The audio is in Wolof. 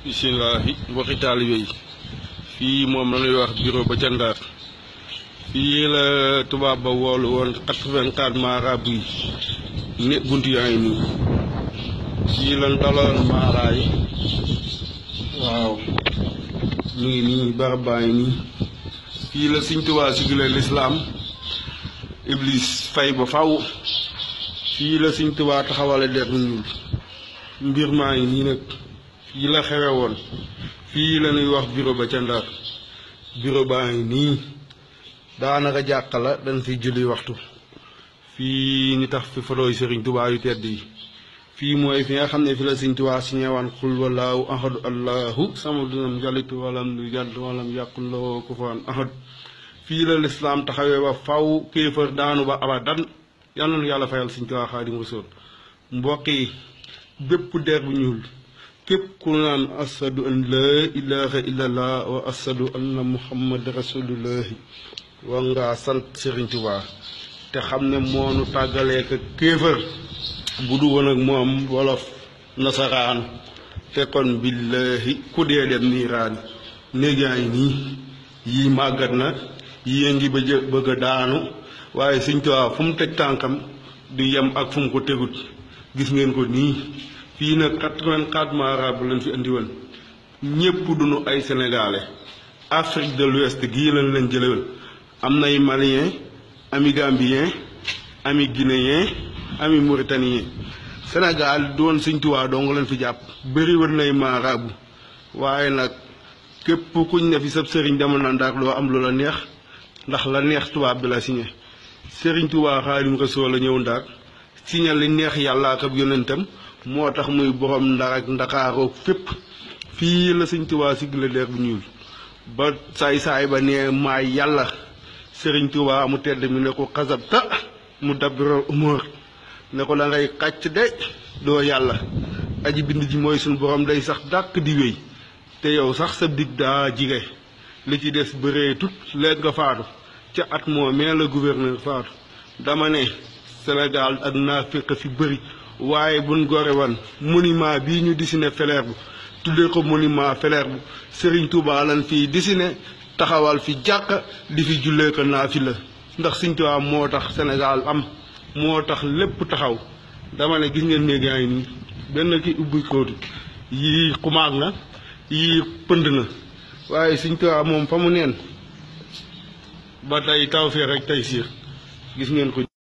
bisimilahi mbokki taalibe yi fii moom la ñuy wax bureau ba ca Ndar fii la tubaab ba woolu woon quatre-vingt-quatre marabout yi ne bunt yaa ngi nii fii la daloon maara yi waaw mu ngi nii barab baa ngi nii fii la Sëñ Tuubaa sigile lislaam iblis fay ba faw fii la Sëñ Tuubaa taxawale der bu ñuul mbir maa ngi nii nag fii la xewe woon fii la ñuy wax bureau ba ca Ndar bureau baa ngi nii daanaka jàkk la dañ fi julli waxtu fii ñu tax fi fotooy Sëriñ Tuubaa yu tedd yi fii mooy fi nga xam ne fi la Sëriñ Tuubaa si ñëwaan xul walaahu ahadu allahu samadunam jalitu walam du jàdd walam yàqul loo kufuwan ahad fii la lislaam taxawee ba faw kéefër daanu ba abadan yal na nu yàlla fayal Sëriñ Tuubaa Xaadimu Rasuul mbokk yi bépp der bu ñuul képp ku naan asadu an laa ilaha illallah wa asadu anna muhammad rasulullahi war ngaa sant Sëriñ Tuubaa te xam ne moonu tàggalee ko kéefër bu du woon ak moom wolof nasaraan te kon billahi ku dee dem niiraani néegaa yi nii yii màggat na yii ngi bëj bëgg a daanu waaye Sëriñ Tuubaa fu mu teg tànkam du yem ak fu mu ko tegut gis ngeen ko nii fii nag quatre-vingt-quatre marabout lañ fi andi woon ñépp duñu ay sénégalais Afrique de l'Ouest gii lañ leen jëlewal am nay malien ami gambien ami guinéen ami mauritanien Sénégal doon Sëñ Tuubaa dong leen fi jàpp bëri woon nay marabout waaye nag képp kuñ ne fi sab sëriñ demal na Ndar loo am lu la neex ndax la neex tubaab bi la signé Sëriñ Tuubaa Xaadimu Rasuul la ñëw Ndar signé li neex yàlla ak ab yonentam moo tax muy borom ndar ak ndakaaroog fépp fii la Sëñ Tuubaa sigile der bu ñuul ba saay-saay ba ne maay yàlla Sëriñ Tuubaa mu tedd mi ne ko xasabta mu dabbiral umóor ne ko da ngay xàcc de doo yàlla aji bind ji mooy suñu borom day sax dàkk di wéy te yow sax sa dig daa jige li ci des bëree tut léegi nga faatu ca at moo mee la gouverneur faatu dama ne Sénégal ak naafiq fi bëri waaye buñ gore woon monument bii ñu dessiné Faidherbe bu tuddee ko monument Faidherbe bu Serigne Touba lan fii dessiné taxawal fi jàkk di fi jullee ko naafila ndax Serigne Touba moo tax Sénégal am moo tax lépp taxaw dama ne gis ngeen néeg yaa ngi nii benn ki ubbi kóotu yii xumaag na yii pënd na waaye Serigne Touba moom fa mu neen ba tey taw fee rek tey siir gis ngeen ko